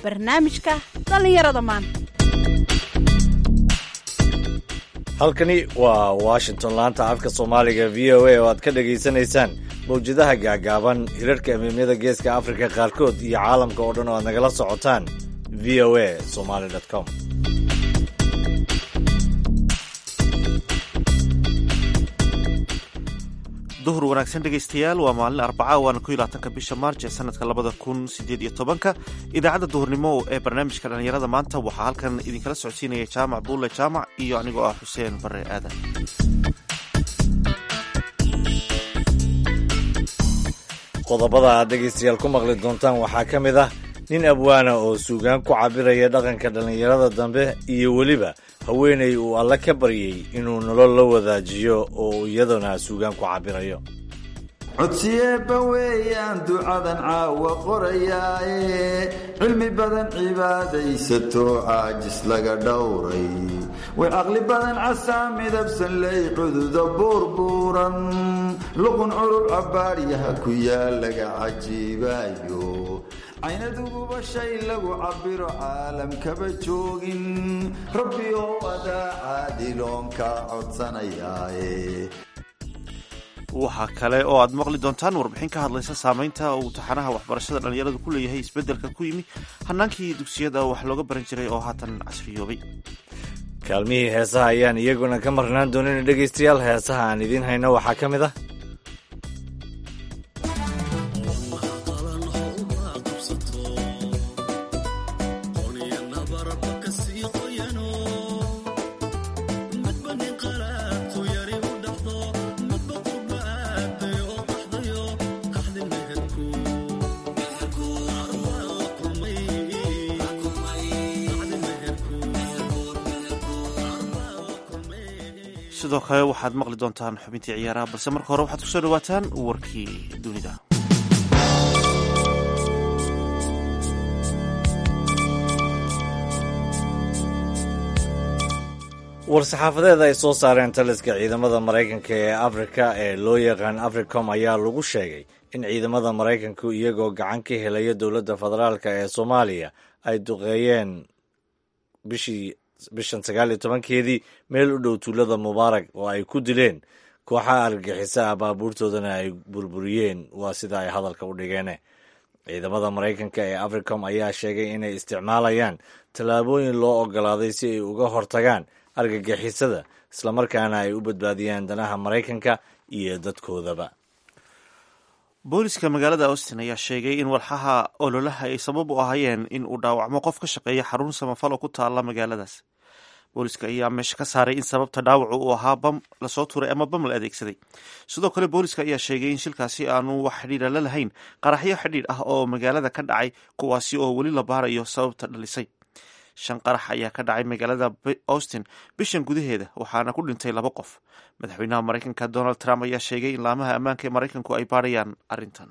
barnaamijka dhallinyarada maanta halkani waa washington laanta afka soomaaliga v o a oo aad ka dhagaysanaysaan mawjadaha gaagaaban hirarhka emiimyada geeska afrika qaarkood iyo caalamka oo dhan oo aad nagala socotaan v o a somaly com duhur wanaagsan dhegaystayaal waa maalin arbaca waana ko iyo labaatanka bisha maarj ee sanadka labada kun sideed iyo tobanka idaacadda duhurnimo ee barnaamijka dhallinyarada maanta waxaa halkan idinkala socodsiinaya jaamac buulle jaamac iyo anigoo ah xuseen bare aadan qodobada aad dhegaystayaal ku maqli doontaan waxaa ka mid ah nin abwaana oo suugaan ku cabiraya dhaqanka dhallinyarada dambe iyo weliba haweenay uu alle ka baryay inuu nolol la wadaajiyo oo iyaduna suugaan ku cabirayo codsiyeebba weeyaan ducadan caawa qorayaaye cilmi badan cibaadaysato caajis laga dhowray way caqli badan casaa midabsan ley cududa buurbuuran luqun curur cabbaadyaha ku yaal laga cajiibaayo caynaduguba shay lagu cabbiro caalamkaba joogin rabbi oo adaa caadiloonka codsanayaaye waxaa kale oo aad maqli doontaan warbixin ka hadlaysa saamaynta uu taxanaha waxbarashada dhallinyaradu ku leeyahay isbeddelka ku yimi hanaankii dugsiyada wax looga baran jiray oo haatan casriyoobay kaalmihii heesaha ayaan iyaguna ka marnaan doonin dhegaystayaal heesaha aan idiin hayno waxaa ka mid ah sidoo kale waxaad maqli doontaan xubintii ciyaaraha balse marka hore waxaad kusoo dhawaataan warkii dunida war-saxaafadeed ay soo saareen taliska ciidamada maraykanka ee afrika ee loo yaqaan africom ayaa lagu sheegay in ciidamada maraykanku iyagoo gacan ka helaya dowladda federaalka ee soomaaliya ay duqeeyeen bishii bishan sagaal iyo tobankeedii meel u dhow tuulada mubaarak oo ay ku dileen kooxaha argagixisa ah baabuurtoodana ay burburiyeen waa sida ay hadalka u dhigeen ciidamada maraykanka ee africom ayaa sheegay inay isticmaalayaan tallaabooyin loo ogolaaday si ay uga hortagaan argagixisada islamarkaana ay u badbaadiyaan danaha maraykanka iyo dadkoodaba booliska magaalada austin ayaa sheegay in walxaha ololaha ay sabab u ahayeen in uu dhaawacmo qof ka shaqeeya xarun samafal oo ku taala magaaladaas booliska ayaa meesha ka saaray in sababta dhaawacu uu ahaa bam lasoo turay ama bam la adeegsaday sidoo kale booliska ayaa sheegay in shilkaasi aanu wax xidhiira la lahayn qaraxyo xidhiidh ah oo magaalada ka dhacay kuwaasi oo weli la baarayo sababta dhalisay shan qarax ayaa ka dhacay magaalada austin bishan gudaheeda waxaana ku dhintay laba qof madaxweynaha maraykanka donald trump ayaa sheegay in laamaha ammaanka ee maraykanku ay baarayaan arrintan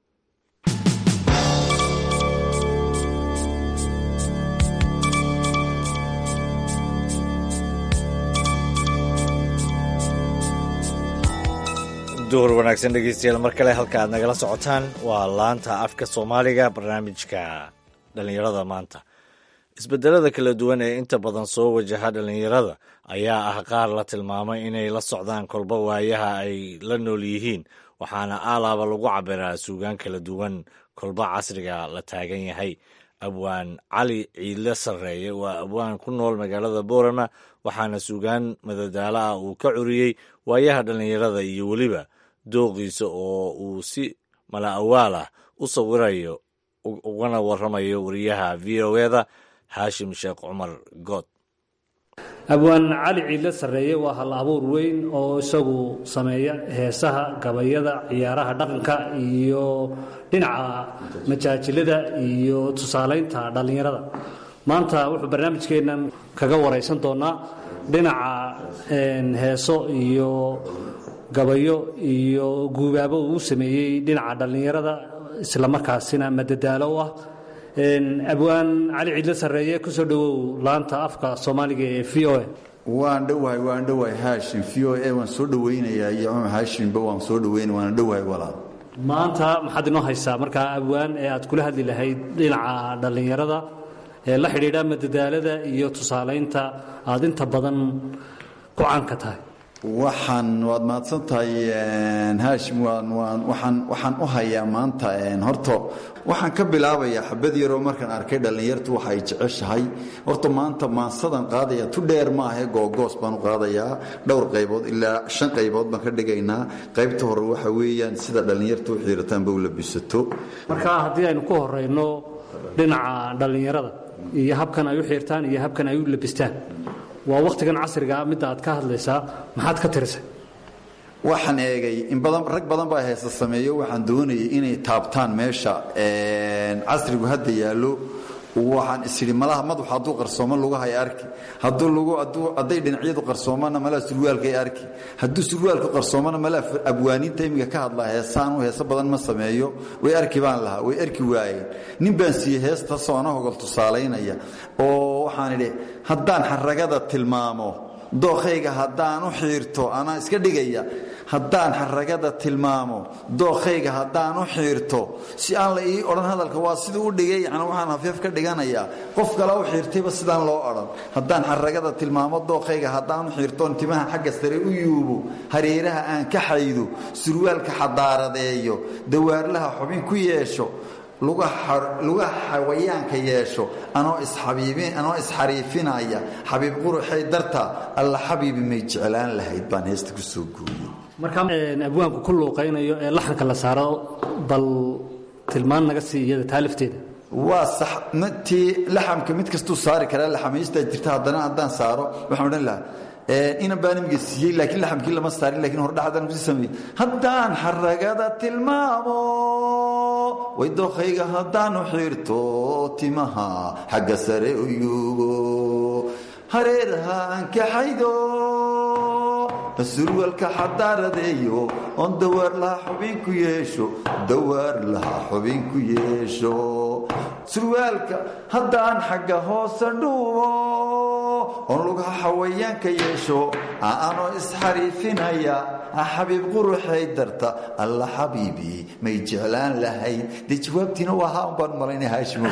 duhur wanaagsan dhegeystayaal mar kale halka aad nagala socotaan waa laanta afka soomaaliga barnaamijka dhallinyarada maanta isbedelada kala duwan ee inta badan soo wajaha dhallinyarada ayaa ah qaar la tilmaamay inay la socdaan kolba waayaha ay la nool yihiin waxaana aalaaba lagu cabiraa suugaan kala duwan kolba casriga la taagan yahay abwaan cali ciidle sarreeye waa abwaan ku nool magaalada boorama waxaana suugaan madadaalo ah uu ka curiyey waayaha dhallinyarada iyo weliba dooqiisa oo uu si mala awaal ah u sawirayo ugana waramayo wariyaha v o eda haashim sheekh cumar good abwaan cali ciidle sarreeye waa hal abuur weyn oo isagu sameeya heesaha gabayada ciyaaraha dhaqanka iyo dhinaca majaajilada iyo tusaalaynta dhallinyarada maanta wuxuu barnaamijkeennan kaga waraysan doonaa dhinaca heeso iyo gabayo iyo guubaabo uu sameeyey dhinaca dhallinyarada islamarkaasina madadaalo u ah abwaan cali ciidle sarreeye kusoo dhowow laanta afka soomaaliga ee v o a waan dhowahay waan dhowahay haashim v o a waan soo dhowaynayaa iyo cumar haashimba waan soo dhowaynaya waana dhowahay walaal maanta maxaad inoo haysaa markaa abwaan ee aad kula hadli lahayd dhinaca dhallinyarada ee la xidhiidha madadaalada iyo tusaalaynta aad inta badan ku caanka tahay waxaan waad mahadsan tahay haashim waan waan waxaan waxaan u hayaa maanta horta waxaan ka bilaabayaa xabad yaroo markaan arkay dhallinyartu waxa ay jeceshahay horta maanta maansadan qaadaya tu dheer maahe googoos baan u qaadayaa dhowr qaybood ilaa shan qaybood baan ka dhigaynaa qaybta hore waxa weeyaan sida dhallinyartu u xiirataanba u labisato marka haddii aynu ku horeyno dhinaca dhallinyarada iyo habkan ay u xiirtaan iyo habkan ay u labistaan waa wakhtigan casrigaa midda aad ka hadlaysaa maxaad ka tirisay waxaan eegay in badan rag badan baa heesa sameeyo waxaan doonayay inay taabtaan meesha casrigu hadda yaallo waxaan isidhi malaha madaxu hadduu qarsoomo lugahay arki hadduu lugu hadduu hadday dhinacyadu qarsoomana malaha surwaalkay arki hadduu surwaalku qarsoomana malaha abwaaniinta imiga ka hadlaa heesaan u heeso badan ma sameeyo way arki baan lahaa way arki waayeen nin baan siiyey heestaasoo ana hogol tusaalaynaya oo waxaan idhi haddaan xaragada tilmaamo dookhayga haddaan u xiirto anaa iska dhigaya haddaan xaragada tilmaamo dookhayga haddaan u xiirto si aan la ii odhan hadalka waa siduu u dhigay yani waxaan hafeef ka dhiganayaa qof kale u xiirtayba sidaan loo odhan haddaan xaragada tilmaamo dookhayga haddaan u xiirtoon timaha xagga sare u yuubo hareeraha aan ka xaydo surwaalka xadaaradeeyo dawaarlaha xubin ku yeesho luga xawayaanka yeesho anoo isxariifinaya xabiib quruxay darta alla xabiibi may jeclaan lahayd baan heesta ku soo gooyey marka abwaanku ku luuqaynayo ee laxanka la saaro bal tilmaan naga sii iyada taalifteeda waa sax tii laxamka mid kastuu saari karaa laxamaystaa jirta haddana haddaan saaro waxaan odhan lahaa inan baan imiga siiyey laakiin laxamkii lama saarin lakin hordhaxdaan kusi sameeyey haddaan xaragada tilmaamo way dookhayga haddaanu xiirto timaha xagga sare u yuugo hareeraha aan kaxaydo surwalka xadaaradeeyo oon dawaar laha xubin ku yeesho dawaar laha xubin ku yeesho surwaalka haddaan xagga hoose dhuubo oon lugaha xawayaanka yeesho aanoo isxariifinaya xabiib quruxay darta alla xabiibi may jeclaan lahayd dee jawaabtiina waa haa un baan malayna haashimo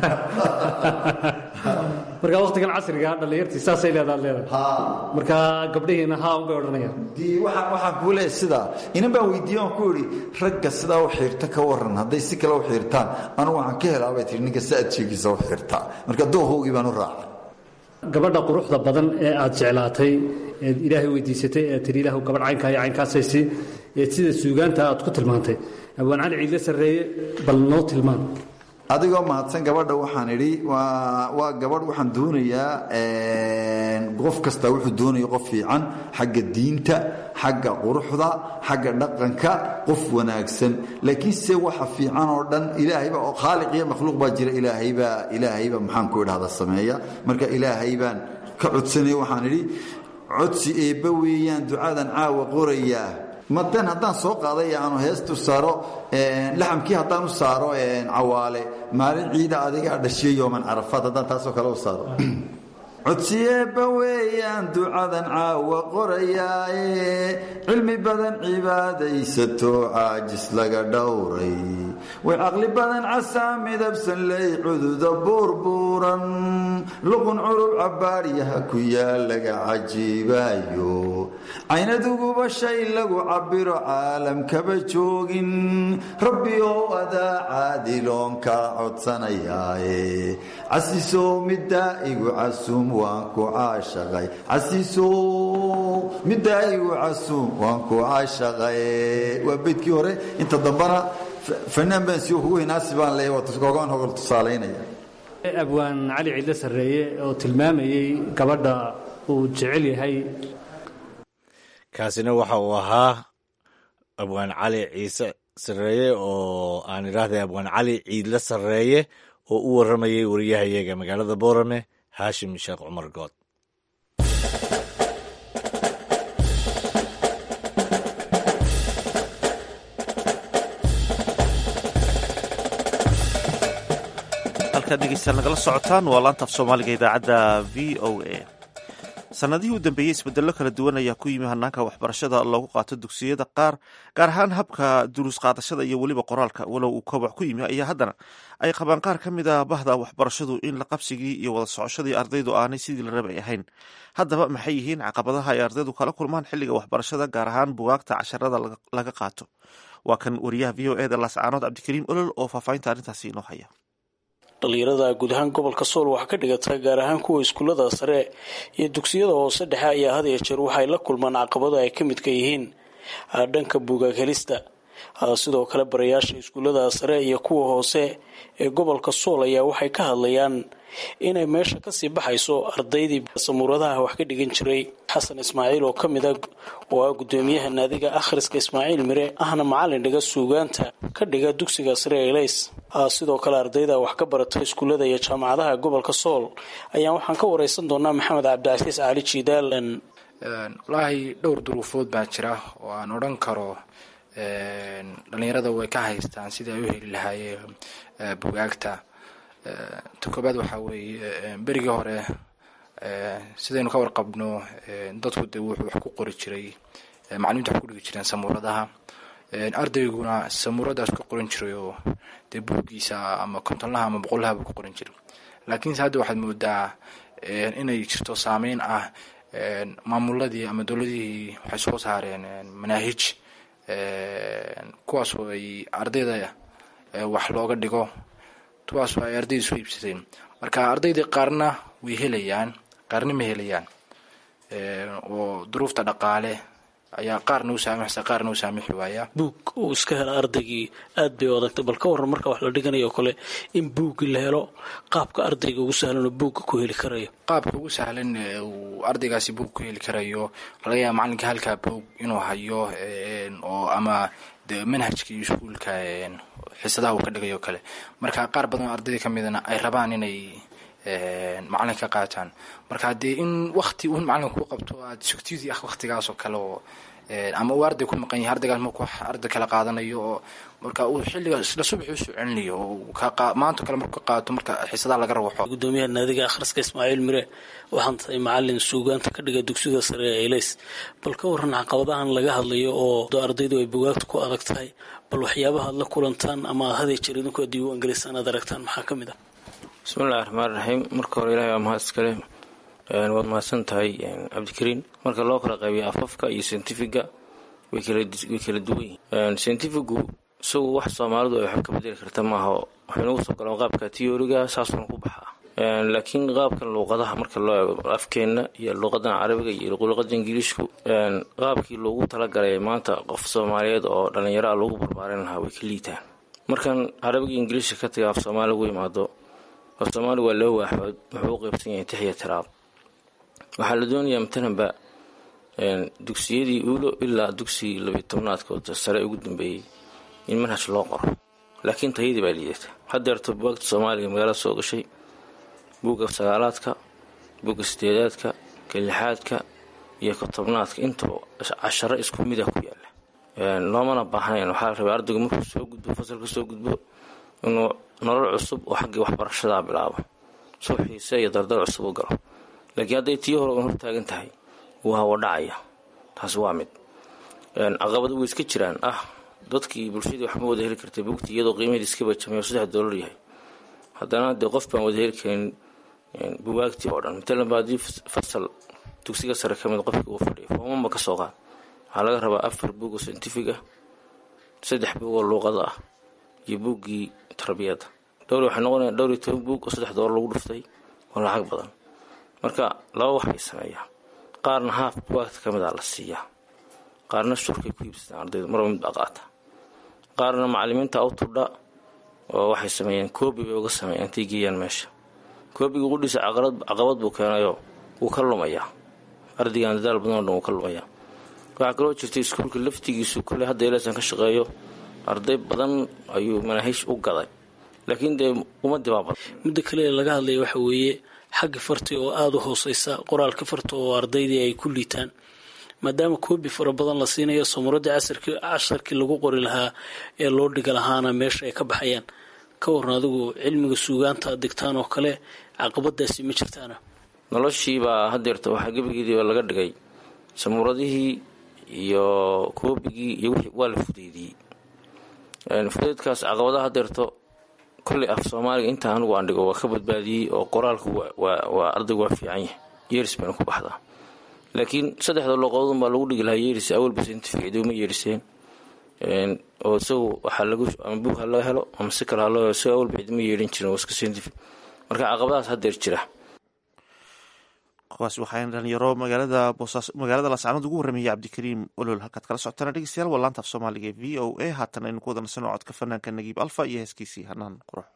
marka wakhtigan casriga dhallinyartii saasay leedaad leedahay marka gabdhihiina haa un bay odhanayaan dii waxaan waxaan kuu leeyahay sidaa inan baan weydiiye aan ku idhi ragga sidaa u xiirta ka waran hadday si kale u xiirtaan anugu waxaan ka helaa bay tihi ninka si aad sheegiisa u xiirtaa marka doohoogii baan u raacay gabadha quruxda badan ee aad jeclaatay eed ilaahay weydiisatay ee tii ilaah gabadh caynkaa iyo caynkaasaysi ee sida suugaanta aad ku tilmaantay abwaan cali ciidle sarreeye bal noo tilmaan adigoo mahadsan gabadha waxaan idhi waa gabadh waxaan doonayaa qof kasta wuxuu doonaya qof fiican xagga diinta xagga quruxda xagga dhaqanka qof wanaagsan laakiin se waxa fiican oo dhan ilaahayba oo khaaliq iyo makhluuq baa jira ilaahaybaa ilaahayba maxaan ku idhahda sameeya marka ilaahay baan ka codsanaya waxaan idhi codsi eebba weeyaan ducadan caawa qorayaa madan haddaan soo qaaday aanu heestu saaro laxamkii haddaan u saaro cawaale maalin ciida adigaa dhashiya yooman carafaad haddaan taasoo kale u saaro codsiyeebba weeyaan ducadan caawa qorayaaye cilmi badan cibaadaysato caajis laga dhowray way caqli badan casaa midabsan ley cududa buurbuuran luqun curub cabbaadyaha ku yaal laga cajiibaayo caynaduguba shay lagu cabbiro caalamkaba joogin rabbi oo adaa caadiloon kaa codsanayaaye casisow middaa igu casuum waan ku caashaqay casiisow middaa igu casuum waan ku caashaqay waa beydkii hore inta dambana fanaan baan sii kugu hinaasi baan leeyahay waa gogaan hogol tusaalaynaya abwaan cali ciidle sarreeye oo tilmaamayey gabadha uu jecel yahay kaasina waxa uu ahaa abwaan cali ciise sarreeye oo aan idhaahday abwaan cali ciidle sarreeye oo u warramayay wariyahayaga magaalada boorame haashim sheekh cumar good halkaad dhegeystayaal nagala socotaan waa laanta af soomaaliga idaacadda v o a sanadihii u dambeeyey isbedello kala duwan ayaa ku yimi hanaanka waxbarashada loogu qaato dugsiyada qaar gaar ahaan habka duruus qaadashada iyo weliba qoraalka walow uu koboc ku yimi ayaa haddana ay qabaan qaar ka mid a bahda waxbarashadu in la qabsigii iyo wada socoshadii ardaydu aanay sidii la rabay ahayn haddaba maxay yihiin caqabadaha ay ardaydu kala kulmaan xilliga waxbarashada gaar ahaan bugaagta casharada laga qaato waa kan wariyaha v o eda laascaanood cabdikariim olol oo faahfaahinta arrintaasi inoo haya dhalinyarada guud ahaan gobolka sool waxaa ka dhigata gaar ahaan kuwa iskuullada sare iyo dugsiyada hoose dhexe ayaa had iyo jeer waxay la kulmaan caqabado ay ka midka yihiin dhanka buugaag helista sidoo kale barayaasha iskuullada sare iyo kuwa hoose ee gobolka sool ayaa waxay ka hadlayaan inay meesha kasii baxayso ardaydii samuuradaha wax ka dhigan jiray xasan ismaaciil oo ka mid a oo ah gudoomiyaha naadiga akhriska ismaaciil mire ahna macalin dhiga suugaanta ka dhiga dugsiga sare elays sidoo kale ardayda wax ka barata iskuullada iyo jaamacadaha gobolka sool ayaan waxaan ka wareysan doonaa maxamed cabdicasiis cali jiidaal walaahi dhowr duruufood baa jira oo aan odhan karo dhalinyarada way ka haystaan sidii ay u heli lahaayeen bugaagta ta koobaad waxaa weeye berigii hore sidaynu ka warqabno dadku de wuxuu wax ku qori jiray macalimiinta wax ku dhigi jireen samuuradaha ardayguna samuuradaas ka qoran jiray oo dee buuggiisa ama kontonlaha ama boqollaha buu ku qoran jiray laakiinse hadda waxaad moodaa inay jirto saameyn ah maamuladii ama dowladihii waxay soo saareen manaahij kuwaasoo ay ardayda wax looga dhigo kuwaasoo ay ardayda soo iibsadeen marka ardaydii qaarna way helayaan qaarna ma helayaan oo duruufta dhaqaale ayaa qaarna u saamixsa qaarna u saamixi waaya buug uu iska hela ardaygii aad bay u adagtay bal ka warran marka wax la dhiganayo kale in buuggii la helo qaabka ardayga ugu sahlan oo buugga ku heli karayo qaabka ugu sahlan uu ardaygaasi buug ku heli karayo laga yaaba macalinka halkaa buug inuu hayo oo ama de manhajkii iskuulka xisadaha uu ka dhigayo kale marka qaar badan oo ardayda ka midana ay rabaan inay macalin ka qaataan marka haddee in wakti un macalinka ku qabto aad sugtidii ah waktigaas oo kale oo ama uu arday ku maqan yahay ardaygaas markuu arday kala qaadanayo oo marka uu xilliga isla subaxi u soo celinayo oo maanta kale markuu ka qaato marka xisadaha laga rawaxo gudoomiyaha naadiga akhriska ismaaciil mire waxaan tahay macalin suugaanta ka dhiga dugsida sare ee elays bal ka warran caqabadahan laga hadlayo oo ardaydu ay bugaagta ku adag tahay bal waxyaabaha aad la kulantaan ama aad haday jeer idinku diiwaan gelisaan aad aragtaan maxaa ka mid ah bismillahi raxmaan raxiim marka hore ilahay waa mahad iskale waad mahadsan tahay cabdikariin marka loo kala qaybiyo afafka iyo scientifiga way kala duwan yihiin scientifigu isagu wax soomaalidu ay waxba ka bedeli karta maaha waxay nagu soo galaan qaabka tiyooriga saasuuna ku baxaa laakiin qaabkan luuqadaha marka loo eego afkeenna iyo luuqadan carabiga iyo luuqada ingiliishku qaabkii loogu talagalay maanta qof soomaaliyeed oo dhallinyaro loogu barbaarin lahaa way ka liitaan markan carabiga ingiliishka ka taga af soomaali ugu yimaado af soomaali waa loo waaxood wuxuu u qeybsan yahay tixiya tiraab waxaa la doonayaa matalanba dugsiyadii uulo ilaa dugsigii labiyo tobnaadkood sare ugu dambeeyey in manhaj loo qoro laakiin tayadii baa liidata hadeerto bugaagta soomaaliga magaalada soo gashay buugga sagaalaadka buugga sideedaadka ka lixaadka iyo ka tobnaadka intaba casharo isku mida ku yaala loomana baahnayn waxaa la rabay ardaygu markuu soo gudbo fasalka soo gudbo inuu nolol cusub oo xaggii waxbarashadaa bilaabo soo xiise iyo dardar cusub u galo laakiin hadday tii hore un hortaagan tahay wuu hawo dhacaya taasi waa mid caqabado way iska jiraan ah dadkii bulshadii waxma wada heli kartay bugti iyadoo qiimaheedi iska bajamay oo saddex doolar yahay haddana dee qof baan wada heli karin bugaagtii oo dhan matalan ba haddii fasal dugsiga sare ka mid qofkii uu fadhiya foomama ka soo qaad waxaa laga rabaa afar buug oo scientific ah saddex buug oo luuqada ah iyo buuggii tarbiyadda dhowr waxay noqonaya dhowr iyo toban buug oo saddex doolar lagu dhuftay oo lacag badan marka laba wax bay sameeyaa qaarna haaf bugaagta ka mid a la siiyaa qaarna shurkay ku iibsataan ardaydu marba mid baa qaata qaarna macalimiinta awtudha oo waxay sameeyeen koobi bay uga sameeyeen intay geeyaan meesha koobiga qudhiisa caqabad buu keenayoo wuu ka lumayaa ardaygan dadaal badan oo dhan wuu ka lumayaa waxaa kaloo jirtay iskuulka laftigiisu kolley hadda ilasan ka shaqeeyo arday badan ayuu manaahiish u gaday laakiin dee ummadii baa badan midda kale laga hadlaya waxa weeye xagga farti oo aada u hooseysa qoraalka farta oo ardaydii ay ku liitaan maadaama koobi fara badan la siinayo samuuradii casarkii casharkii lagu qori lahaa ee loo dhiga lahaana meesha ay ka baxayaan ka waran adigu cilmiga suugaanta aad digtaan oo kale caqabadaasi ma jirtaana noloshiibaa hadeerta waxaa gebigeediiba laga dhigay samuuradihii iyo koobigii iyo wixii waa la fudeydiyey fudeydkaas caqabadaha hadeerto kolley af soomaaliga intaa anigu aan dhigo waa ka badbaadiyey oo qoraalku waa ardaygu waa fiican yahay yeeris bayna ku baxdaa laakiin saddexda luqadoodun baa lagu dhigi lahaa yeeris awalba scientific ciiduma yeeriseen oo isagu waxaa lagu ama buug ha laga helo ama si kale ha loo helo isago awalba ciiduma yeerin jirin waa iska scientific marka caqabadahaas hadeer jira kuwaas waxaa dhalinyaro magaalada boosaaso magaalada laascaanood ugu warramayay cabdikariim olol halkaad kala socotaan dhegeystayaal waa laanta af soomaaliga ee v o a haatan aynu ku wada nasano codka fanaanka nagiib alfa iyo heeskiisii hanaan qurux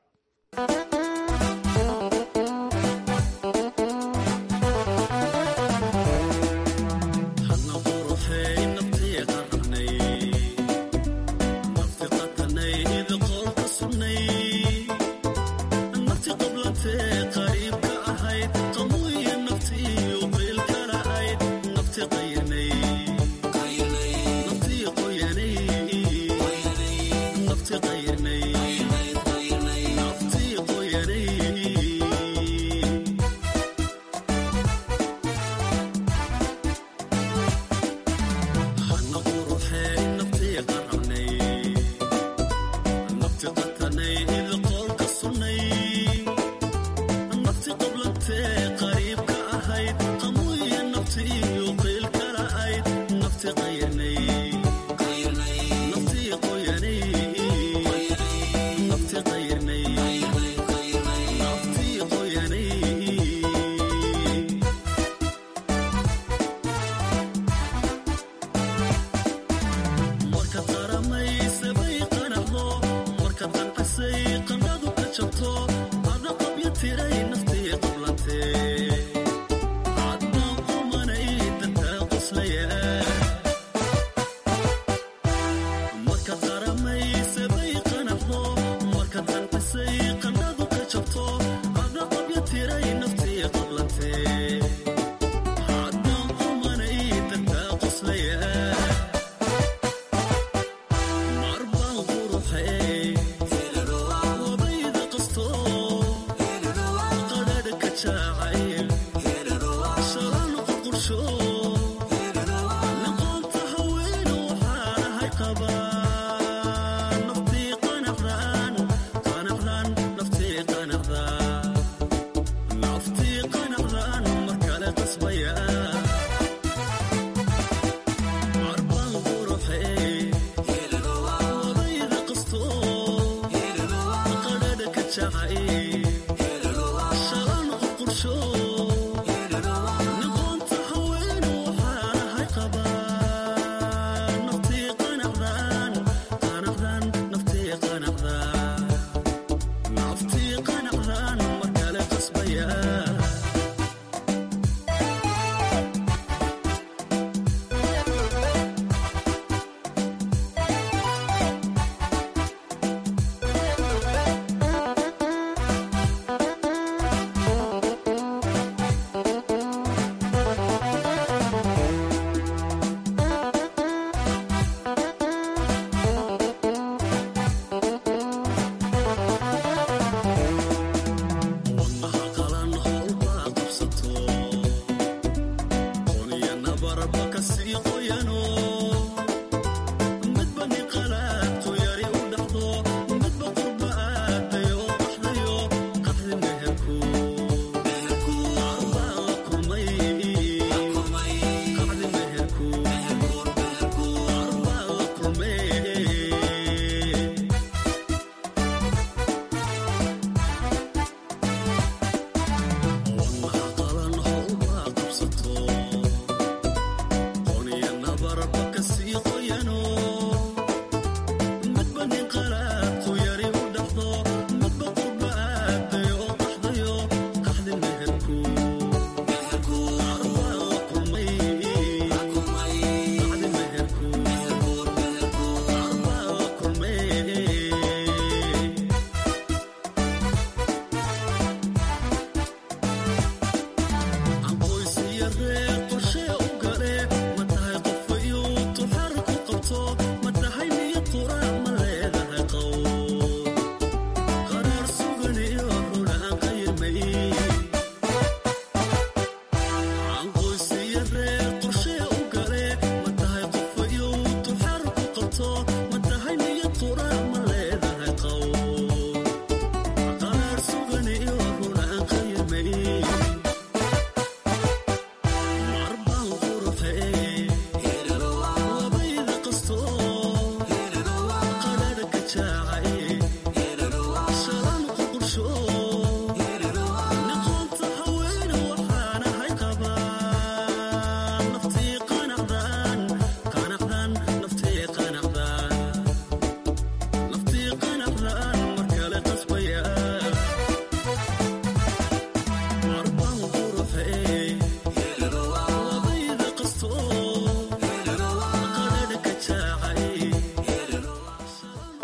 Kasi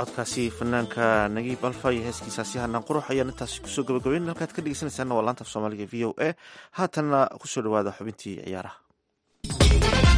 codkaasi fanaanka nagiib alfa iyo heeskiisaasi hanaan qurux ayaan intaasi kusoo gabagabeyn halkaad ka dhegeysanaysaana waa laanta af soomaaliga v o a haatanna kusoo dhawaada xubintii ciyaaraha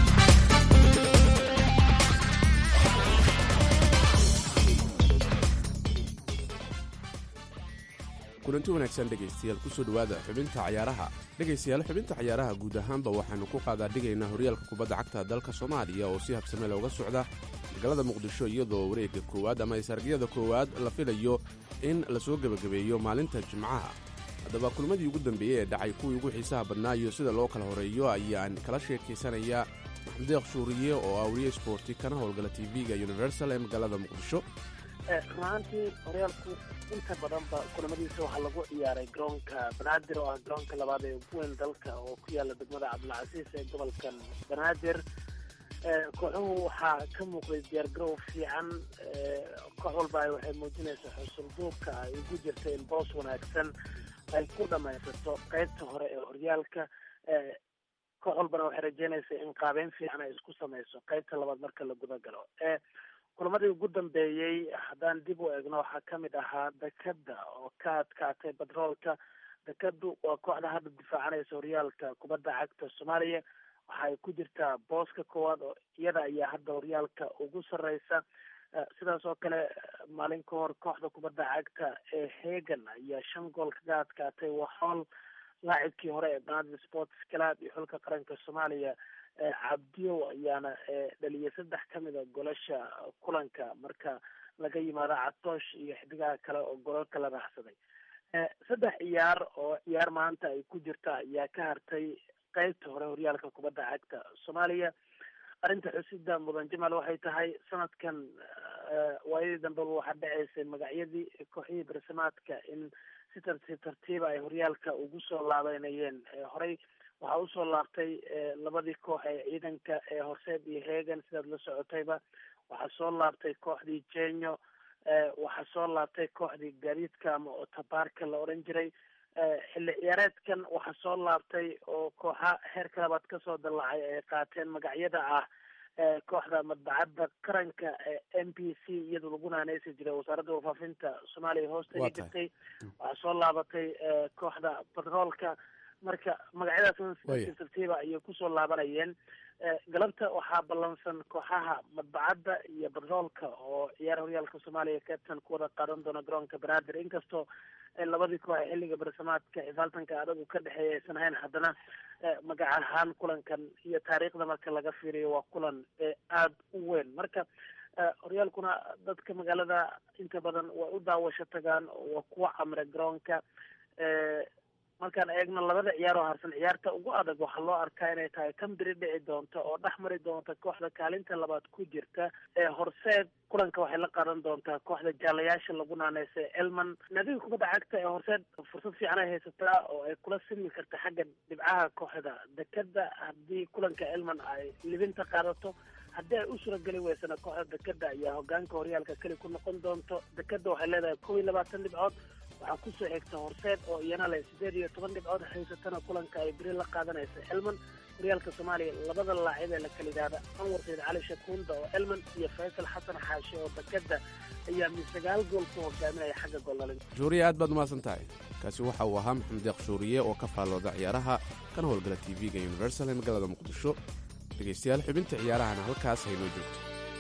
kulanti wanaagsan dhegaystayaal kusoo dhowaada xubinta cayaaraha dhegaystayaal xubinta cayaaraha guud ahaanba waxaanu ku qaadaa dhigaynaa horyaalka kubadda cagta dalka soomaaliya oo si habsame looga socda magaalada muqdisho iyadoo wareegga koowaad ama isargiyada koowaad la filayo in lasoo gebagabeeyo maalinta jimcaha haddaba kulmadii ugu dambeeyey ee dhacay kuwii ugu xiisaha badnaa iyo sida loo kala horeeyo ayaan kala sheekaysanayaa maxamed deeq shuuriye oo ah wariye sboorti kana howlgala tv-ga universal ee magaalada muqdisho runaantii horyaalku inta badanba kulamadiisa waxaa lagu ciyaaray garoonka banaadir oo ah garoonka labaad ee ugu weyn dalka oo ku yaala degmada cabdilcasiis ee gobolkan banaadir kooxuhu waxaa ka muuqday diyaargarow fiican koox walba waxay muujinaysaa xusulduubka ay ugu jirta in boos wanaagsan ay ku dhamaysato qeybta hore ee horyaalka koox walbana waxay rajeynaysaa in qaabeyn fiican ay isku samayso qeybta labaad marka la guda galo kulamadii ugu dambeeyey haddaan dib u eegno waxaa kamid ahaa dekada oo ka adkaatay batroolka dekadu waa kooxda hadda difaacanaysa horyaalka kubadda cagta soomaaliya waxaay ku jirtaa booska koowaad oo iyada ayaa hadda horyaalka ugu sareysa sidaas oo kale maalin ka hor kooxda kubadda cagta ee hegan ayaa shan gool kaga adkaatay waxool laacibkii hore ee banaadir sports club iyo xulka qaranka soomaaliya cabdiyow ayaana dhaliyay saddex kamid a golasha kulanka marka laga yimaado catoosh iyo xidigaha kale oo golal kala raacsaday saddex ciyaar oo ciyaar maanta ay ku jirta ayaa ka hartay qeybta hore horyaalka kubadda cagta soomaaliya arrinta xusida mudan jamal waxay tahay sanadkan waayadii dambeba waxaa dhaceysay magacyadii kooxihii barsamaadka in si tartiib tartiiba ay horyaalka ugu soo laabeynayeen horey waxaa usoo laabtay labadii koox ee ciidanka ee horseed iyo hegan sidaad la socotayba waxaa soo laabtay kooxdii jenyo waxaa soo laabtay kooxdii gaadiidka ama otabaarka la odhan jiray xilli ciyaareedkan waxaa soo laabtay oo kooxa heerka labaad kasoo dallacay ay qaateen magacyada ah kooxda madbacadda qaranka ee m b c iyadoo lagu naaneysi jiray wasaaradda warfaafinta soomaaliya hoosta jirtay waxaa soo laabatay kooxda batroolka marka magacyadaas si tartiiba ayay kusoo laabanayeen galabta waxaa ballansan kooxaha madbacadda iyo batroolka oo ciyaar horyaalka soomaaliya kabtan ku wada qaadan doona garoonka banaadir inkastoo labadii koox ee xilliga barsamaadka xifaaltanka adagu ka dhexeeya aysan hayn haddana magac ahaan kulankan iyo taariikhda marka laga fiiriyo waa kulan aada u weyn marka horyaalkuna dadka magaalada inta badan way u daawasho tagaan waa kuwa camre garoonka markaan eegno labada ciyaar oo harsan ciyaarta ugu adag waxaa loo arkaa inay tahay kan biri dhici doonta oo dhex mari doonta kooxda kaalinta labaad ku jirta ee horseed kulanka waxay la qaadan doontaa kooxda jaalayaasha lagu naaneysa elman naadiga kubadda cagta ee horseed fursad fiican ay haysataa oo ay kula simi karta xagga dhibcaha kooxda dekada haddii kulanka elman ay libinta qaadato haddii ay u surageli weysana kooxda dekada ayaa hogaanka horyaalka keli ku noqon doonto dekada waxay leedahay kow iyo labaatan dhibcood waxaa kusoo xigta horseed oo iyana leh sideed iyo toban dhibcood haysatana kulanka ay beri la qaadanaysa elman horyaalka soomaaliya labada laacib ee la kala yidhaahda anwar sayd cali shakuunda oo elman iyo faysal xasan xaashe oo dekada ayaa mid sagaal gool ku hogaaminaya xagga goolnalin shuuriye aad baad umahadsan tahay kaasi waxa uu ahaa maxamed deeq shuuriye oo ka faallooda ciyaaraha kana howlgala tv-ga universal ee magaalada muqdisho dhegaystayaal xubinta ciyaarahana halkaas haynoo joogto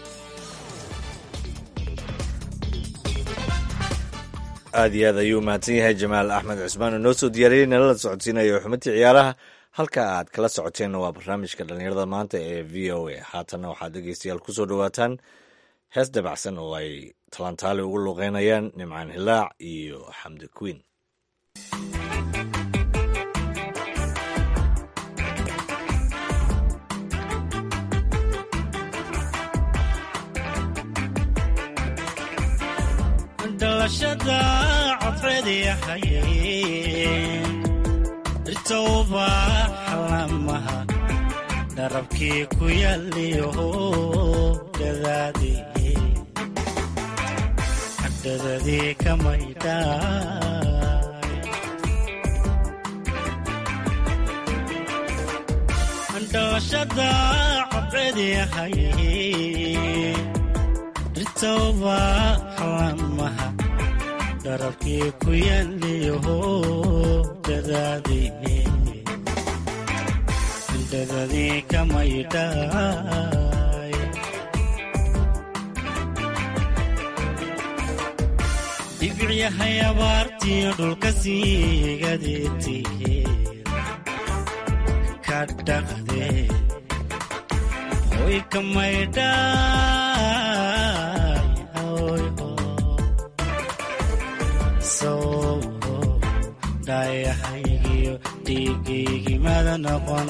aad iyo aad ayuu mahadsan yahay jamaal axmed cusmaan oo noo soo diyaariyey nalala socodsiinayo xubintii ciyaaraha halka aad kala socoteenna waa barnaamijka dhallinyarada maanta ee v o a haatanna waxaad dhegeystayaal ku soo dhowaataan hees dabacsan oo ay talantaali ugu luuqeynayaan nimcaan hilaac iyo xamdi queen dhalashada codfeed yahayeen irtowba xalamaha dharabkii ku yaaliyo dhadaadii hadhadadii kamaydhaay dhalashada codfeed yahayeen dhirtooba xalamaha dharabkii ku yaaliyaho dadaadii dadadii kamaydhaay dhibicyahay abaartiyo dhulka siigadeetihe ka dhaqdee hoy kamaydhaay hoy ho soo dhaayahaygiyo dhiigaygimada noqon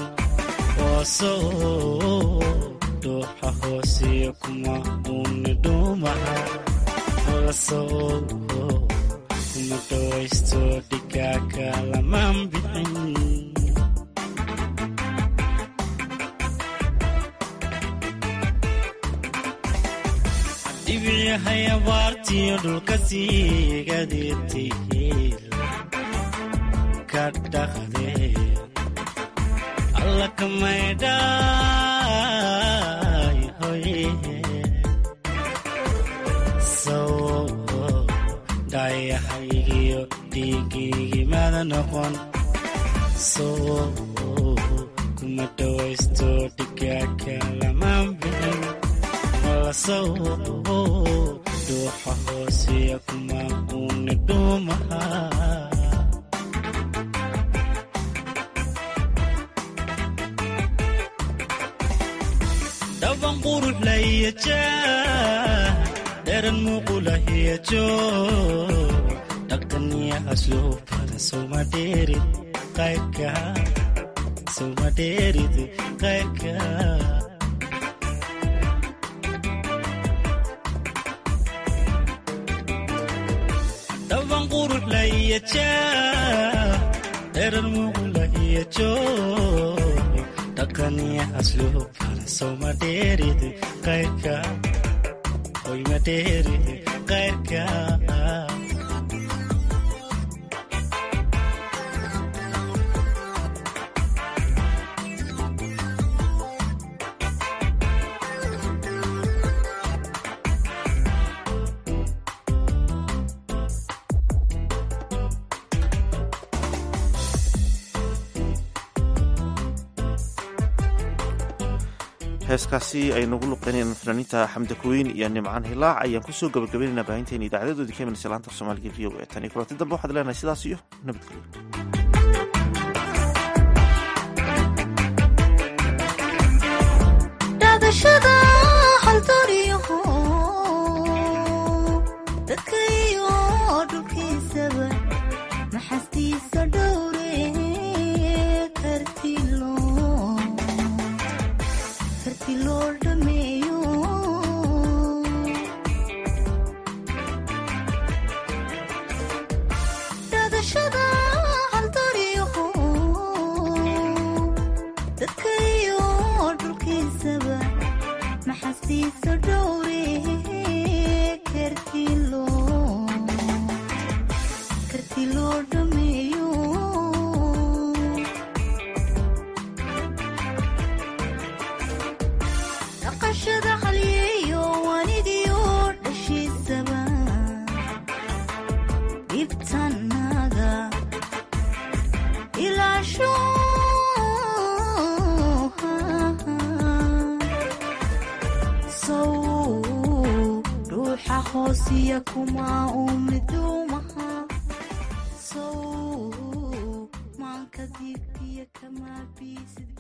oosoo dhuuxa hoosiyo kuma uuni dhuumaha lasoo kuma dhawaysto dhigaaka lamaan bixin dhibicyahay abaartiyo dhulka siigadeetihiil ka dhaqdee alla kamaydhaay hoye soo dhaayahaygiyo dhiigaygimada noqon soo kuma dhawaysto dhigaaka lamaan bixin lasoo dhuuxa hoosiya kuma uuni dhuumaha dhaban qurux lahiyajaah dheran muuqulahiyajo dhaqaniya asluubada suma dheerid qayrka suma dheerid qayrka dhaban qurux lahiyajaah dheran muuqulahiyajo dhaqaniya asluubada soma dheerid qayrka hoyma dheerid qayrka heeskaasi ay nagu luqeynayaan fanaaniinta xamda kuweyn iyo nimcaan hilaac ayaan kusoo gabagabaynaynaa baahinteena idaacadadoodii ka imanaysa laanta af soomaaliga v o e tan iyo kulanti dambe waxaad leenahay sidaas iyo nabadgelyo dhadashada haldooryaho dadkayo dhulkiisaba maxastiisa dhowre kartilo karti loo dhameeyo dhadashada haldooryaho dadkayo dhulkiisaba maxastiisa dhowre kartilo karti loo dhameeyo dhaqashada halyeeyo wanigiyo dhashiisaba dhibtanaga ilaasho sow ruuxa hoosiya kuma umidumaha sow maanka diigtiya kama biisid